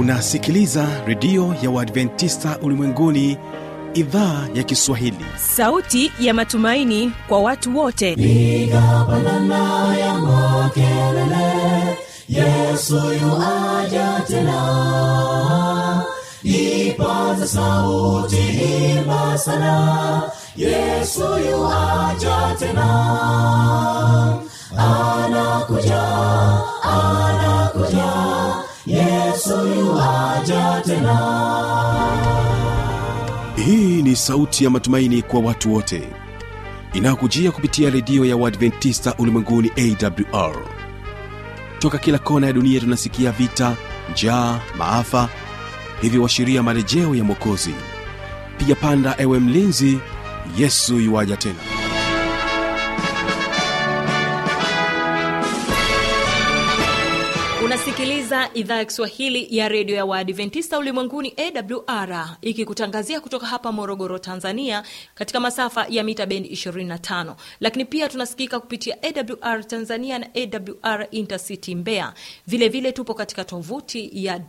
unasikiliza redio ya uadventista ulimwenguni idhaa ya kiswahili sauti ya matumaini kwa watu wote piga pandana ya makelele yesu yuaja tena ipaza sauti imba sana yesu yuaja tena anakuja anakuja yesu yuaja tena hii ni sauti ya matumaini kwa watu wote inayokujia kupitia redio ya uadventista ulimwenguni awr toka kila kona ya dunia tunasikia vita njaa maafa hivyo washiria marejeo ya mwokozi piga panda ewe mlinzi yesu yuwaja tena unasikiliza idhaa ya kiswahili ya redio ya waadventista ulimwenguni awr ikikutangazia kutoka hapa morogoro tanzania katika masafa ya mita bendi 25 lakini pia tunasikika kupitia awr tanzania na awr intercity mbeya vilevile vile tupo katika tovuti ya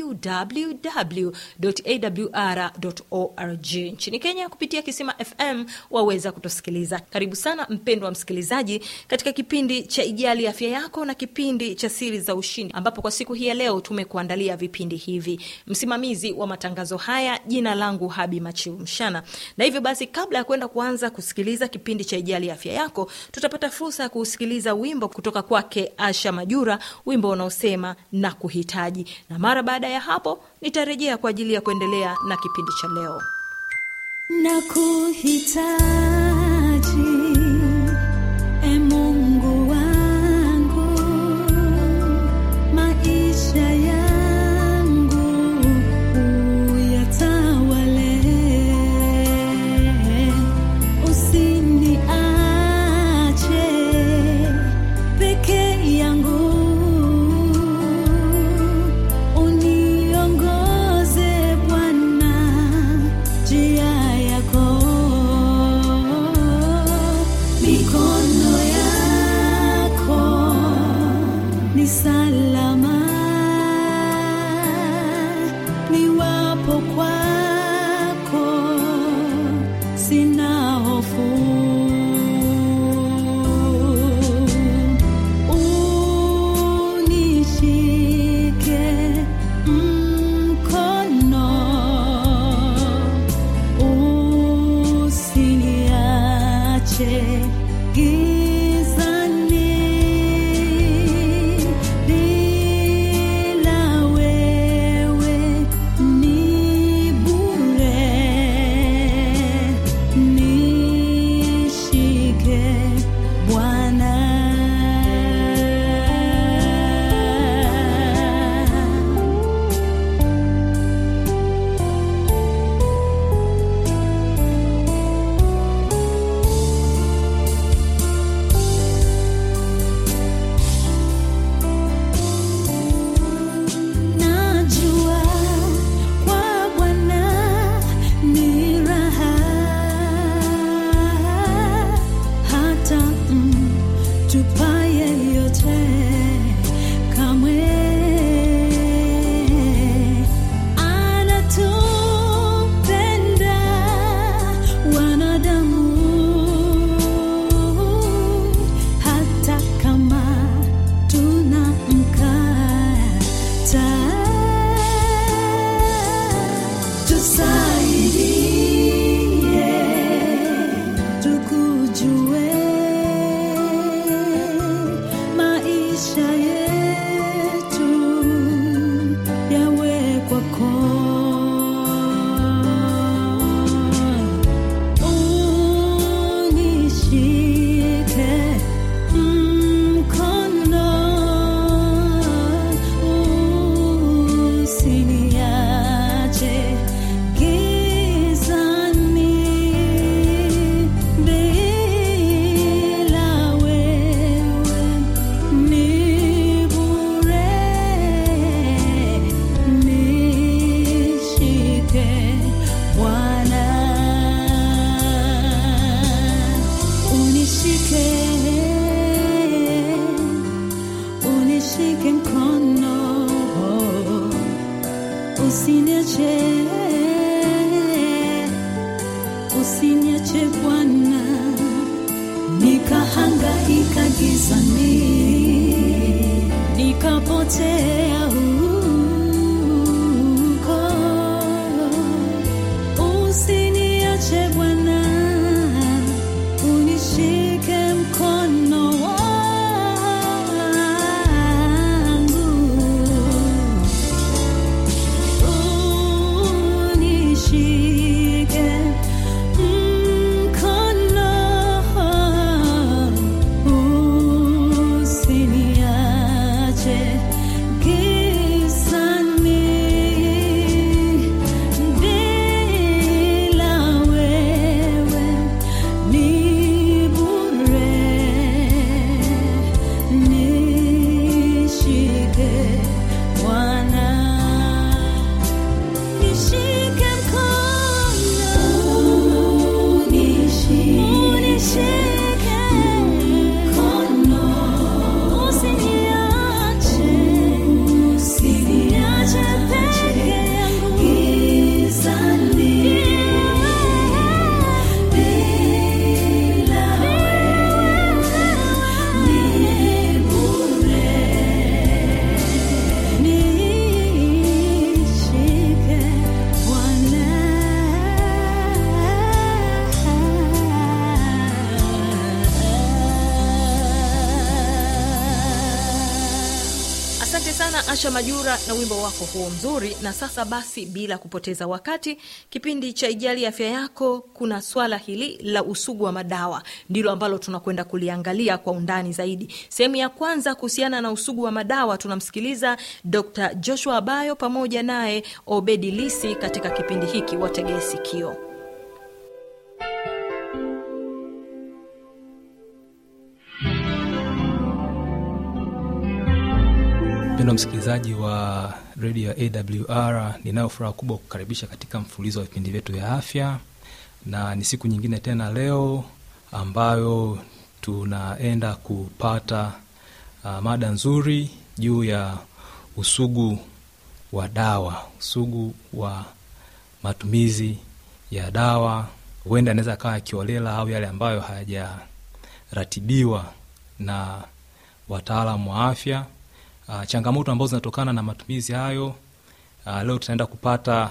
www.awr.org nchini kenya kupitia kisima fm waweza kutusikiliza karibu sana mpendwa msikilizaji katika kipindi cha ijali afya yako na kipindi cha siri za ushindi ambapo kwa siku hii ya leo tumekuandalia vipindi hivi msimamizi wa matangazo haya jina langu habi machiu mshana na hivyo basi kabla ya kwenda kuanza kusikiliza kipindi cha ijali afya yako tutapata fursa ya kusikiliza wimbo kutoka kwake asha majura wimbo unaosema na kuhitaji na mara baada ya hapo nitarejea kwa ajili ya kuendelea na kipindi cha leo na kuhitaji e mungu wangu maisha yangu uyatawale usiniache peke yangu uniongoze bwana njia yako mikono yako ni salama niwapo kwako sina hofu unishike mkono usiniache gizani bila wewe ni bure nishike bwana Najua kwa Bwana ni raha, hata mtupaye yote kamwe anatupenda wanadamu hata kama tunamkata tusaidie tukujue maisha yetu yawe kwako unishike mkono usiniache gizani bila wewe ni bure nishike Bwana unishike unishike mkono usiniache usiniache bwana nikahangaika gizani nikapotea huko usiniache bwana unishike mkono wangu unishike mkono usiniache gizani bila wewe ni bure nishike Bwana Nishike mkono, unishike mkono, usiniache, usiniache peke yangu gizani, bila wewe ni bure. Nishike Bwana. Asante sana Asha Majura na wimbo wako huo mzuri. Na sasa basi, bila kupoteza wakati, kipindi cha Ijali Afya Yako, kuna swala hili la usugu wa madawa ndilo ambalo tunakwenda kuliangalia kwa undani zaidi. Sehemu ya kwanza kuhusiana na usugu wa madawa, tunamsikiliza Dr Joshua Abayo pamoja naye Obedi Lisi katika kipindi hiki. Wategee sikio. Mpendwa msikilizaji wa redio ya AWR, ninayo furaha kubwa kukaribisha katika mfululizo wa vipindi vyetu vya afya, na ni siku nyingine tena leo ambayo tunaenda kupata uh, mada nzuri juu ya usugu wa dawa, usugu wa matumizi ya dawa, huenda anaweza akawa yakiolela au yale ambayo hayajaratibiwa na wataalamu wa afya uh, changamoto ambazo zinatokana na matumizi hayo uh, leo tutaenda kupata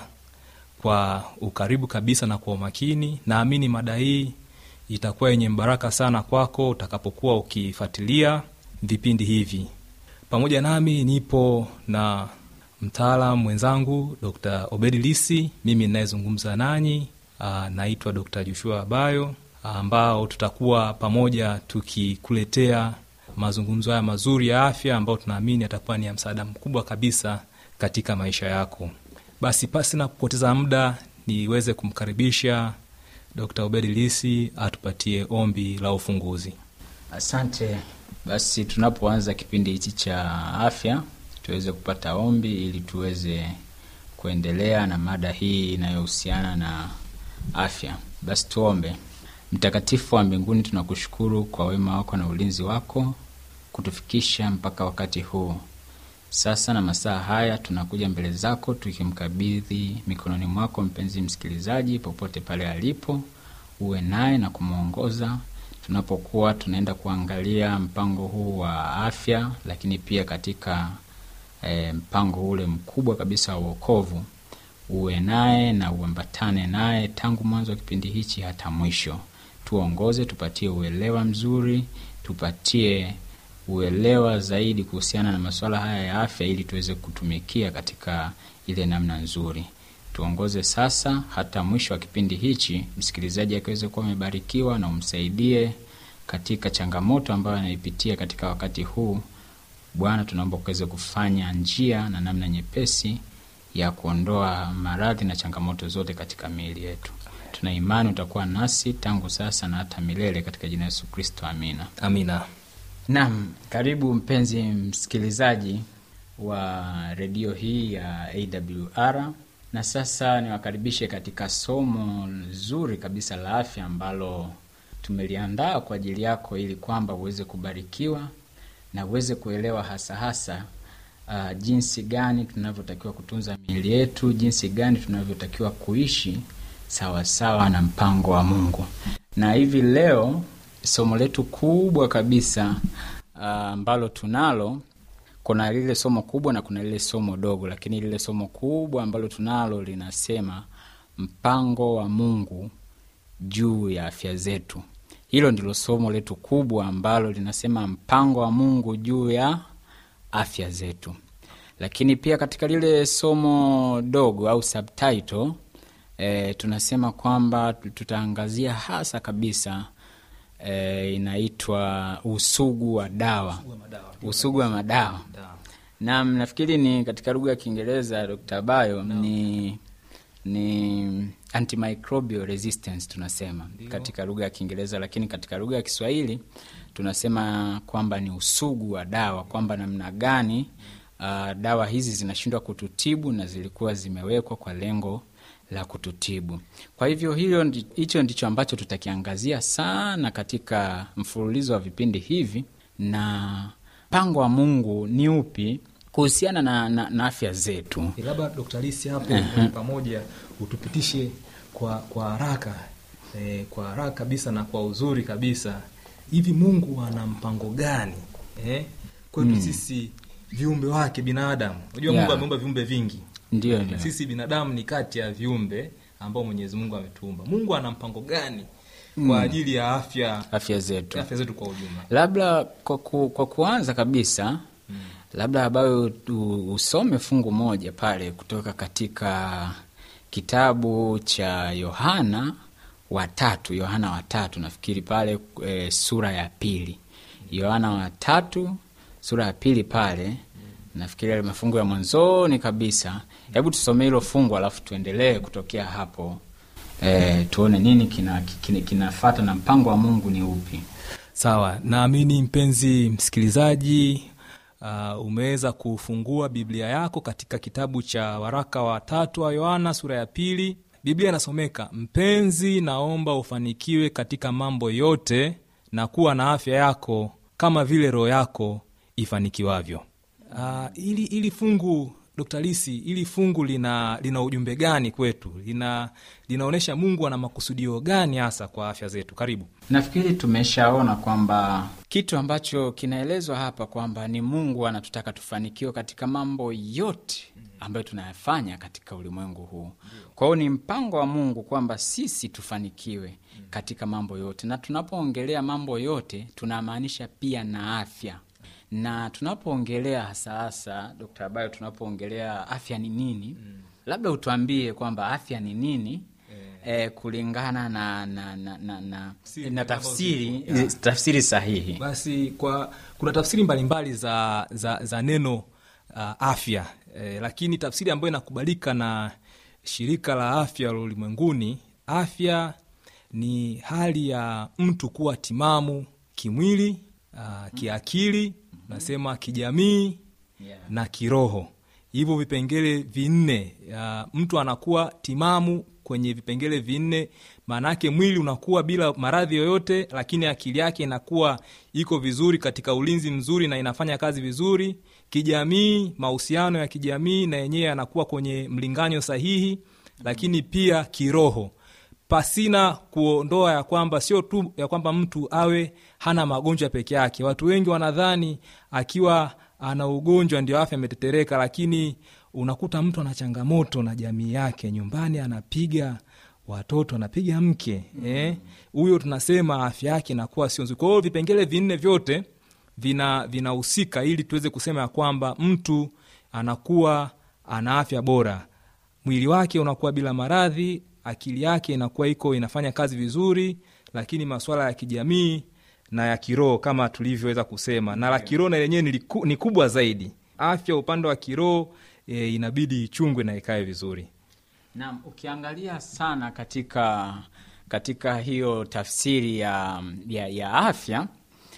kwa ukaribu kabisa na kwa umakini. Naamini mada hii itakuwa yenye mbaraka sana kwako utakapokuwa ukifuatilia vipindi hivi. Pamoja nami nipo na mtaalam mwenzangu Dr. Obedi Lisi, mimi ninayezungumza nanyi uh, naitwa Dr. Joshua Abayo, ambao tutakuwa pamoja tukikuletea mazungumzo haya mazuri ya afya ambayo tunaamini yatakuwa ni ya msaada mkubwa kabisa katika maisha yako. Basi pasi na kupoteza muda, niweze kumkaribisha Dr. Obedi Lisi atupatie ombi la ufunguzi. Asante. Basi tunapoanza kipindi hichi cha afya, tuweze kupata ombi ili tuweze kuendelea na mada hii inayohusiana na afya. Basi tuombe. Mtakatifu wa mbinguni, tunakushukuru kwa wema wako na ulinzi wako kutufikisha mpaka wakati huu. Sasa na masaa haya tunakuja mbele zako tukimkabidhi mikononi mwako mpenzi msikilizaji, popote pale alipo, uwe naye na kumwongoza tunapokuwa tunaenda kuangalia mpango huu wa afya, lakini pia katika e, mpango ule mkubwa kabisa wa uokovu. Uwe naye na uambatane naye tangu mwanzo wa kipindi hichi hata mwisho. Tuongoze, tupatie uelewa mzuri, tupatie uelewa zaidi kuhusiana na masuala haya ya afya, ili tuweze kutumikia katika ile namna nzuri. Tuongoze sasa hata mwisho wa kipindi hichi, msikilizaji akiweze kuwa amebarikiwa, na umsaidie katika changamoto ambayo anaipitia katika wakati huu. Bwana, tunaomba ukaweze kufanya njia na namna nyepesi ya kuondoa maradhi na changamoto zote katika miili yetu. Tuna imani utakuwa nasi tangu sasa na hata milele, katika jina la Yesu Kristo, amina. Amina. Naam, karibu mpenzi msikilizaji wa redio hii ya AWR, na sasa niwakaribishe katika somo zuri kabisa la afya ambalo tumeliandaa kwa ajili yako ili kwamba uweze kubarikiwa na uweze kuelewa hasa hasa uh, jinsi gani tunavyotakiwa kutunza miili yetu, jinsi gani tunavyotakiwa kuishi sawasawa sawa na mpango wa Mungu. Na hivi leo somo letu kubwa kabisa ambalo uh, tunalo kuna lile somo kubwa na kuna lile somo dogo, lakini lile somo kubwa ambalo tunalo linasema mpango wa Mungu juu ya afya zetu. Hilo ndilo somo letu kubwa ambalo linasema mpango wa Mungu juu ya afya zetu. Lakini pia katika lile somo dogo au subtitle e, tunasema kwamba tutaangazia hasa kabisa e, inaitwa usugu wa dawa, usugu wa madawa. Naam, nafikiri ni katika lugha ya Kiingereza Dr. Bayo ni ni antimicrobial resistance tunasema Ndiyo. katika lugha ya Kiingereza, lakini katika lugha ya Kiswahili tunasema kwamba ni usugu wa dawa, kwamba namna gani uh, dawa hizi zinashindwa kututibu na zilikuwa zimewekwa kwa lengo la kututibu. Kwa hivyo hilo hicho ndicho ambacho tutakiangazia sana katika mfululizo wa vipindi hivi, na mpango wa Mungu ni upi kuhusiana na, na, na afya zetu. Labda Dr. Lisi hapo uh-huh. pamoja utupitishe kwa kwa haraka eh, kwa haraka kabisa na kwa uzuri kabisa, hivi Mungu ana mpango gani eh, kwetu mm. sisi viumbe wake binadamu? Unajua yeah. Mungu ameumba viumbe vingi ndio, ndio. Sisi binadamu ni kati ya viumbe ambao Mwenyezi Mungu ametuumba. Mungu ana mpango gani mm. kwa ajili ya afya afya zetu, afya zetu kwa ujumla? Labda kwa, ku, kwa kuanza kabisa mm. labda ambayo usome fungu moja pale kutoka katika kitabu cha Yohana watatu, Yohana watatu nafikiri pale e, sura ya pili, Yohana watatu sura ya pili pale nafikiri yale mafungu ya mwanzoni kabisa. Hebu tusomee hilo fungu alafu tuendelee kutokea hapo e, tuone nini kinafata kina, kina na mpango wa Mungu ni upi. Sawa, naamini mpenzi msikilizaji, uh, umeweza kufungua Biblia yako katika kitabu cha waraka wa tatu wa Yohana sura ya pili. Biblia inasomeka, mpenzi, naomba ufanikiwe katika mambo yote na kuwa na afya yako kama vile roho yako ifanikiwavyo. Uh, ili, ili fungu Dr. Lisi, ili fungu lina lina ujumbe gani kwetu? Lina linaonyesha Mungu ana makusudio gani hasa kwa afya zetu? Karibu. Nafikiri tumeshaona kwamba kitu ambacho kinaelezwa hapa kwamba ni Mungu anatutaka tufanikiwe katika mambo yote ambayo tunayafanya katika ulimwengu huu. Kwa hiyo ni mpango wa Mungu kwamba sisi tufanikiwe katika mambo yote, na tunapoongelea mambo yote tunamaanisha pia na afya na tunapoongelea hasa hasa Dkt. Abayo, tunapoongelea afya ni nini mm. labda utuambie kwamba afya ni nini yeah. eh, kulingana na na, na, na, na, na tafsiri yeah. tafsiri sahihi. Basi kwa kuna tafsiri mbalimbali za, za, za neno uh, afya eh, lakini tafsiri ambayo inakubalika na shirika la afya la ulimwenguni, afya ni hali ya mtu kuwa timamu kimwili, uh, kiakili nasema kijamii yeah. na kiroho. Hivyo vipengele vinne, uh, mtu anakuwa timamu kwenye vipengele vinne. Maana yake mwili unakuwa bila maradhi yoyote, lakini akili yake inakuwa iko vizuri katika ulinzi mzuri na inafanya kazi vizuri. Kijamii, mahusiano ya kijamii na yenyewe yanakuwa kwenye mlinganyo sahihi, lakini pia kiroho pasina kuondoa ya kwamba sio tu ya kwamba mtu awe hana magonjwa peke yake. Watu wengi wanadhani akiwa ana ugonjwa ndio afya ametetereka, lakini unakuta mtu ana changamoto na jamii yake, nyumbani anapiga watoto, anapiga mke huyo, eh, tunasema afya yake inakuwa sio nzuri. Kwa hiyo vipengele vinne vyote vina vinahusika ili tuweze kusema ya kwamba mtu anakuwa ana afya bora, mwili wake unakuwa bila maradhi akili yake inakuwa iko inafanya kazi vizuri, lakini masuala ya kijamii na ya kiroho kama tulivyoweza kusema, na la kiroho na lenyewe ni, ni kubwa zaidi. Afya upande wa kiroho e, inabidi ichungwe na ikae vizuri. Naam, ukiangalia sana katika katika hiyo tafsiri ya, ya, ya afya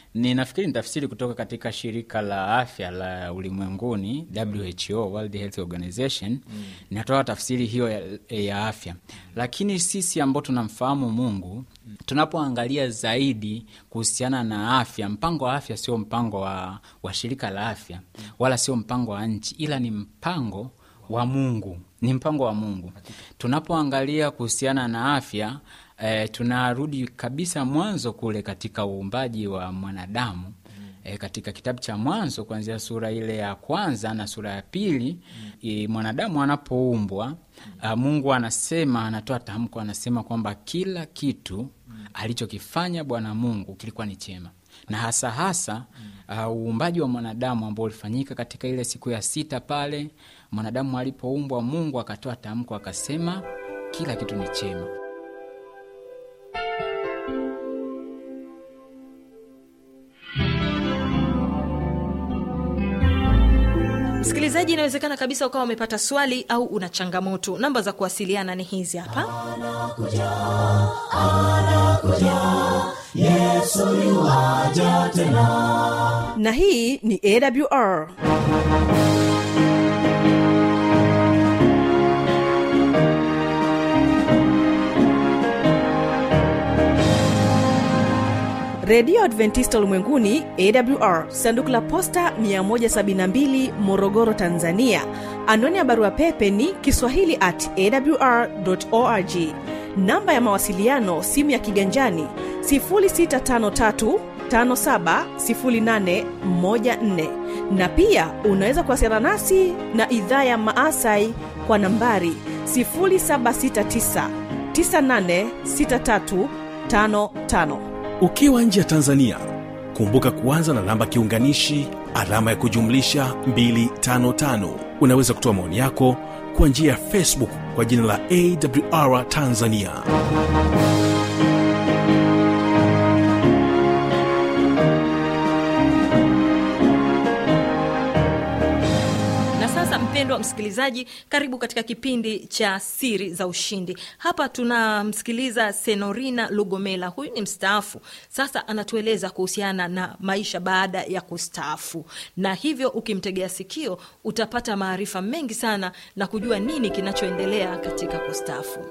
ninafikiri ni tafsiri kutoka katika shirika la afya la ulimwenguni who world health organization inatoa tafsiri hiyo ya, ya afya lakini sisi ambao tunamfahamu mungu tunapoangalia zaidi kuhusiana na afya mpango wa afya sio mpango wa, wa shirika la afya wala sio mpango wa nchi ila ni mpango wa mungu ni mpango wa mungu tunapoangalia kuhusiana na afya e, tunarudi kabisa mwanzo kule katika uumbaji wa mwanadamu e, katika kitabu cha mwanzo kuanzia sura ile ya kwanza na sura ya pili e, mwanadamu anapoumbwa a, mungu anasema anatoa tamko anasema kwamba kila kitu alichokifanya bwana mungu kilikuwa ni chema na hasa hasa uh, uumbaji wa mwanadamu ambao ulifanyika katika ile siku ya sita pale mwanadamu alipoumbwa mungu akatoa tamko akasema kila kitu ni chema msikilizaji inawezekana kabisa ukawa umepata swali au una changamoto namba za kuwasiliana ni hizi hapa yesu yuwaja tena na hii ni awr redio adventista ulimwenguni awr sanduku la posta 172 morogoro tanzania anwani ya barua pepe ni kiswahili at awr org namba ya mawasiliano simu ya kiganjani 653 570814 na pia unaweza kuwasiliana nasi na idhaa ya maasai kwa nambari 769 986355 ukiwa nje ya tanzania kumbuka kuanza na namba kiunganishi alama ya kujumlisha 255 unaweza kutoa maoni yako kwa njia ya facebook kwa jina la awr tanzania na sasa mpendwa msikilizaji karibu katika kipindi cha siri za ushindi hapa tunamsikiliza senorina lugomela huyu ni mstaafu sasa anatueleza kuhusiana na maisha baada ya kustaafu na hivyo ukimtegea sikio utapata maarifa mengi sana na kujua nini kinachoendelea katika kustaafu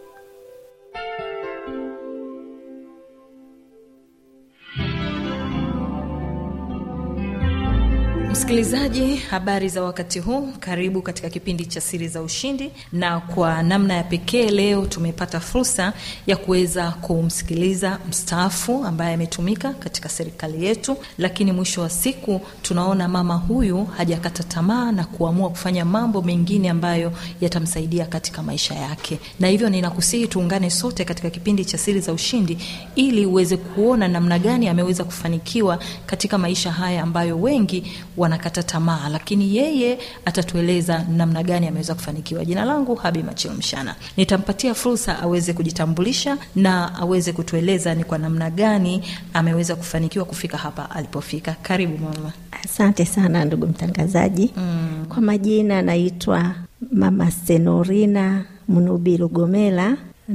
msikilizaji habari za wakati huu karibu katika kipindi cha siri za ushindi na kwa namna ya pekee leo tumepata fursa ya kuweza kumsikiliza mstaafu ambaye ametumika katika serikali yetu lakini mwisho wa siku tunaona mama huyu hajakata tamaa na kuamua kufanya mambo mengine ambayo yatamsaidia katika maisha yake na hivyo ninakusihi tuungane sote katika kipindi cha siri za ushindi ili uweze kuona namna gani ameweza kufanikiwa katika maisha haya ambayo wengi wanakata tamaa lakini yeye atatueleza namna gani ameweza kufanikiwa jina langu habi machilo mshana nitampatia fursa aweze kujitambulisha na aweze kutueleza ni kwa namna gani ameweza kufanikiwa kufika hapa alipofika karibu mama Asante sana ndugu mtangazaji. Mm. Kwa majina naitwa Mama Senorina Mnubi Lugomela,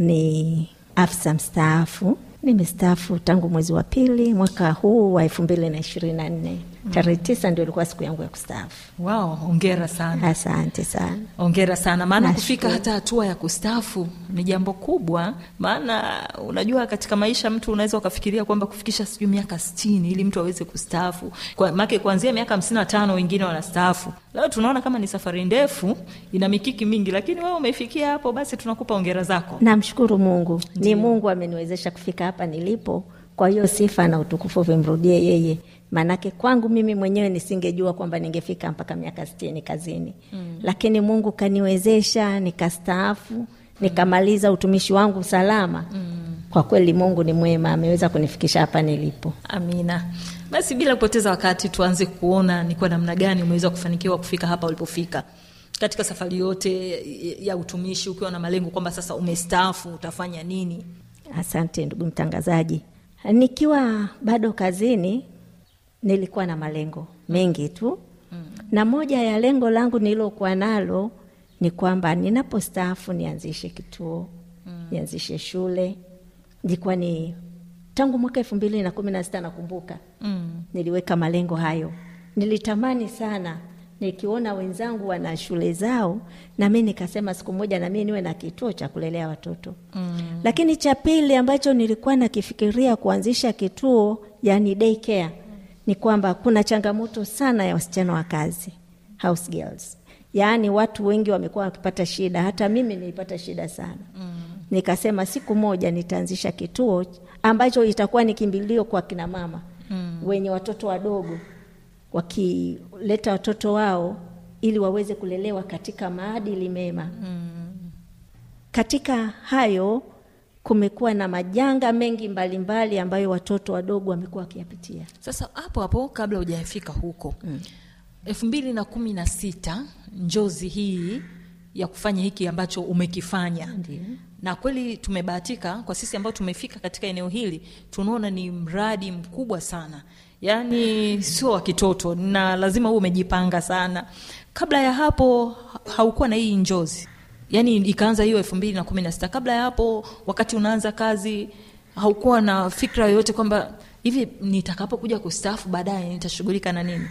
ni afisa mstaafu. Nimestaafu tangu mwezi wa pili mwaka huu wa elfu mbili na ishirini na nne. Tarehe tisa ndio ilikuwa siku yangu ya kustaafu. wow ongera sana Asante sana. ongera sana maana Nashukuru. kufika hata hatua ya kustaafu ni jambo kubwa maana unajua katika maisha mtu unaweza ukafikiria kwamba kufikisha sijui miaka stini ili mtu aweze kustaafu kwa, make kuanzia miaka hamsini na tano wengine wanastaafu leo tunaona kama ni safari ndefu ina mikiki mingi lakini wewe umefikia hapo basi tunakupa ongera zako Namshukuru Mungu, ni Mungu ameniwezesha kufika hapa nilipo. Kwa hiyo sifa na utukufu vimrudie yeye, maanake kwangu mimi mwenyewe nisingejua kwamba ningefika mpaka miaka sitini kazini mm. Lakini Mungu kaniwezesha nikastaafu, nikamaliza utumishi wangu salama mm. Kwa kweli Mungu ni mwema, ameweza kunifikisha hapa nilipo. amina basi bila kupoteza wakati tuanze kuona ni kwa namna gani umeweza kufanikiwa kufika hapa ulipofika katika safari yote ya utumishi ukiwa na malengo kwamba sasa umestaafu utafanya nini Asante ndugu mtangazaji. Nikiwa bado kazini nilikuwa na malengo mengi tu mm. na moja ya lengo langu nililokuwa nalo ni kwamba ninapostaafu nianzishe kituo mm. nianzishe shule. Ilikuwa ni tangu mwaka elfu mbili na kumi na sita nakumbuka mm. niliweka malengo hayo nilitamani sana nikiona wenzangu wana shule zao na mi nikasema siku moja na mi niwe na kituo cha kulelea watoto mm. lakini cha pili ambacho nilikuwa nakifikiria kuanzisha kituo yani daycare ni kwamba kuna changamoto sana ya wasichana wa kazi house girls yaani watu wengi wamekuwa wakipata shida hata mimi nilipata shida sana mm. nikasema siku moja nitaanzisha kituo ambacho itakuwa ni kimbilio kwa kina mama mm. wenye watoto wadogo wakileta watoto wao ili waweze kulelewa katika maadili mema mm. katika hayo kumekuwa na majanga mengi mbalimbali mbali ambayo watoto wadogo wamekuwa wakiyapitia sasa hapo hapo kabla hujafika huko elfu mbili na kumi na sita njozi hii ya kufanya hiki ambacho umekifanya Ndiyo. na kweli tumebahatika kwa sisi ambao tumefika katika eneo hili tunaona ni mradi mkubwa sana yaani sio wa kitoto na lazima huwe umejipanga sana kabla ya hapo ha- haukuwa na hii njozi yaani ikaanza hiyo elfu mbili na kumi na sita kabla ya hapo wakati unaanza kazi haukuwa na fikra yoyote kwamba hivi nitakapokuja kustaafu baadaye nitashughulika na nini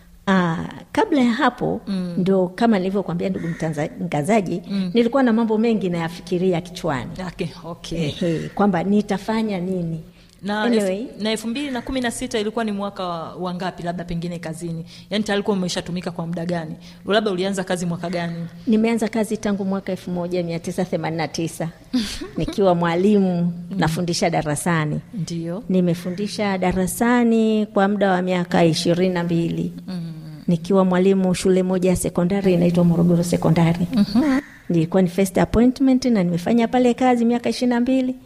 Aa, kabla ya hapo mm. ndo kama nilivyokwambia ndugu mtanza- mtangazaji mm. nilikuwa na mambo mengi nayafikiria kichwani okay, okay. Ehe, kwamba nitafanya nini na anyway, elfu- na elfu mbili na kumi na sita ilikuwa ni mwaka wa wa ngapi labda pengine kazini yaani tayari kuwa umeshatumika kwa muda gani labda ulianza kazi mwaka gani nimeanza kazi tangu mwaka elfu moja mia tisa themanini na tisa nikiwa mwalimu nafundisha darasani ndio nimefundisha darasani kwa muda wa miaka ishirini na mbili nikiwa mwalimu shule moja ya sekondari inaitwa morogoro sekondari nilikuwa ni first appointment na nimefanya pale kazi miaka ishirini na mbili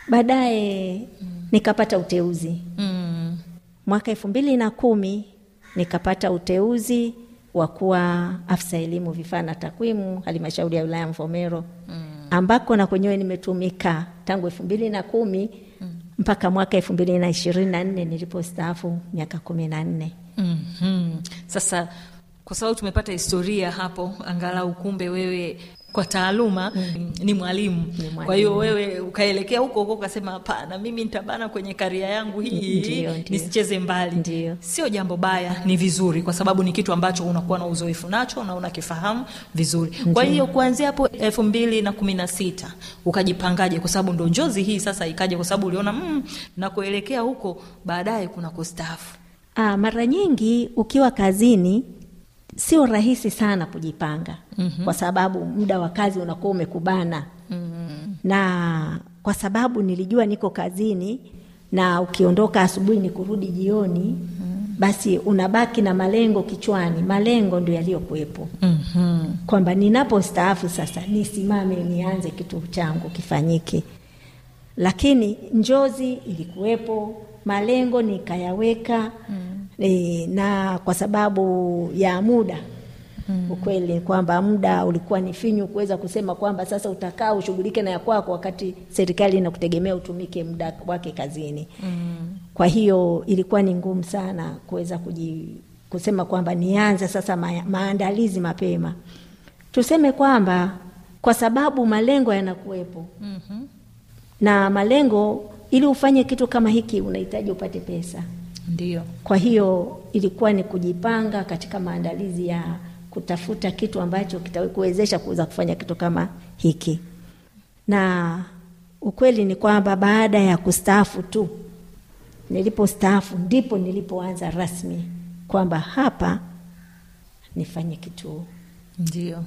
baadaye nikapata uteuzi mm. mwaka elfu mbili na kumi nikapata uteuzi wa kuwa afisa elimu vifaa na takwimu halmashauri ya wilaya ya mvomero mm. ambako na kwenyewe nimetumika tangu elfu mbili na kumi mm. mpaka mwaka elfu mbili na ishirini na nne nilipostaafu miaka kumi na nne mm-hmm. sasa kwa sababu tumepata historia hapo angalau kumbe wewe kwa taaluma mm. ni mwalimu mwalimu. kwa hiyo wewe ukaelekea huko huko ukasema hapana mimi nitabana kwenye karia yangu hii Ndiyo, ndiyo. nisicheze mbali Ndiyo. sio jambo baya ni vizuri kwa sababu ni kitu ambacho unakuwa na uzoefu nacho na unakifahamu vizuri kwa hiyo kuanzia hapo elfu mbili na kumi na sita ukajipangaje kwa sababu ndo njozi hii sasa ikaja kwa sababu uliona mm, na kuelekea huko baadaye kuna kustaafu Aa, mara nyingi ukiwa kazini sio rahisi sana kujipanga mm-hmm. kwa sababu muda wa kazi unakuwa umekubana mm-hmm. na kwa sababu nilijua niko kazini na ukiondoka asubuhi ni kurudi jioni mm-hmm. basi unabaki na malengo kichwani malengo ndio yaliyokuwepo mm-hmm. kwamba ninapostaafu sasa nisimame nianze kitu changu kifanyike lakini njozi ilikuwepo malengo nikayaweka mm. e, na kwa sababu ya muda mm. ukweli kwamba muda ulikuwa ni finyu kuweza kusema kwamba sasa utakaa ushughulike na ya kwako wakati serikali inakutegemea utumike muda wake kazini mm. kwa hiyo ilikuwa ni ngumu sana kuweza kuji, kusema kwamba nianze sasa ma, maandalizi mapema tuseme kwamba kwa sababu malengo yanakuwepo Mm-hmm. na malengo ili ufanye kitu kama hiki unahitaji upate pesa ndio kwa hiyo ilikuwa ni kujipanga katika maandalizi ya kutafuta kitu ambacho kitakuwezesha kuweza kufanya kitu kama hiki na ukweli ni kwamba baada ya kustaafu tu nilipostaafu ndipo nilipoanza rasmi kwamba hapa nifanye kituo ndio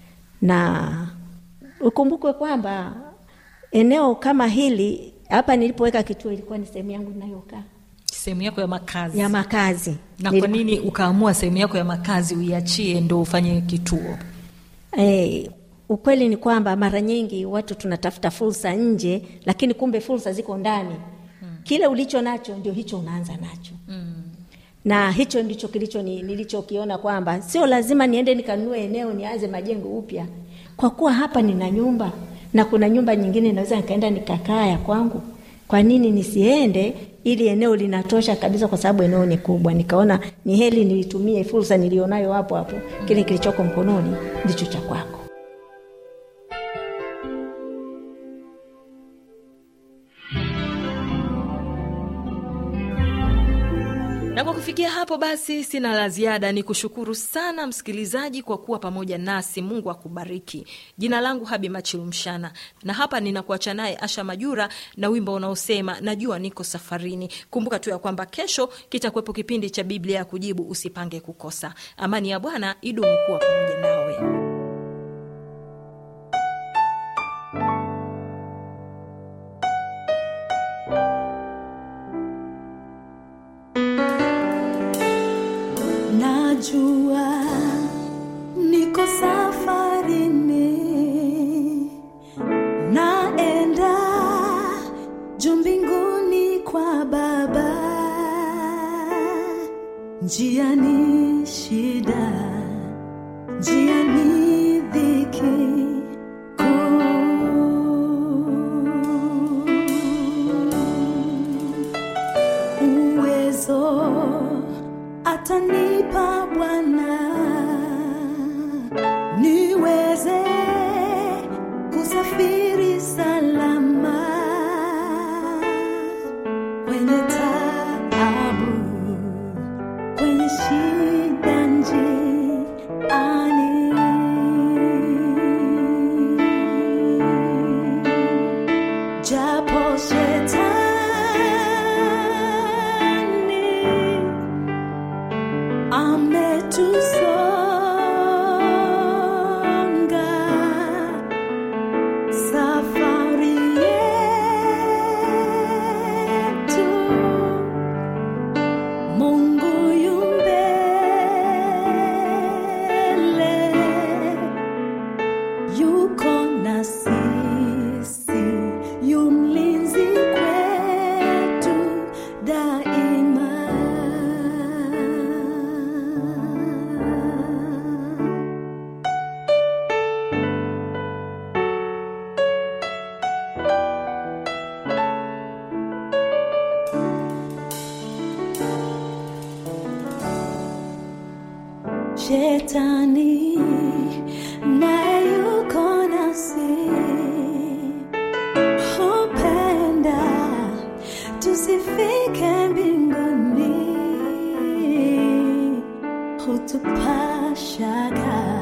na ukumbukwe kwamba eneo kama hili hapa nilipoweka kituo ilikuwa ni sehemu yangu inayokaa sehemu yako ya makazi ya makazi na Niliku- kwa nini ukaamua sehemu yako ya makazi uiachie ndo ufanye kituo Eh, ukweli ni kwamba mara nyingi watu tunatafuta fursa nje, lakini kumbe fursa ziko ndani. Kile ulicho nacho ndio hicho unaanza nacho na hicho ndicho kilicho ni, nilichokiona kwamba sio lazima niende nikanunue eneo nianze majengo upya, kwa kuwa hapa nina nyumba na kuna nyumba nyingine naweza nikaenda nikakaa ya kwangu. Kwa nini nisiende? Ili eneo linatosha kabisa, kwa sababu eneo ni kubwa. Nikaona ni heli nilitumie fursa nilionayo hapo hapo, kile kilichoko mkononi ndicho cha kwako. na kwa kufikia hapo basi sina la ziada ni kushukuru sana msikilizaji kwa kuwa pamoja nasi mungu akubariki jina langu habi machilumshana na hapa ninakuacha naye asha majura na wimbo unaosema najua niko safarini kumbuka tu ya kwamba kesho kitakuwepo kipindi cha biblia ya kujibu usipange kukosa amani ya bwana idumu kuwa pamoja nawe najua niko safarini naenda juu mbinguni kwa baba njia ni shida njia ni dhiki kuu uwezo atanipa Bwana niweze kusafiri salama kwenye taabu, kwenye shida njiani. Japo shetani ametusonga safari yetu mungu yumbele yuko na sisi yumlinzi kwetu daima shetani naye yuko nasi hupenda tusifike mbinguni hutupashaka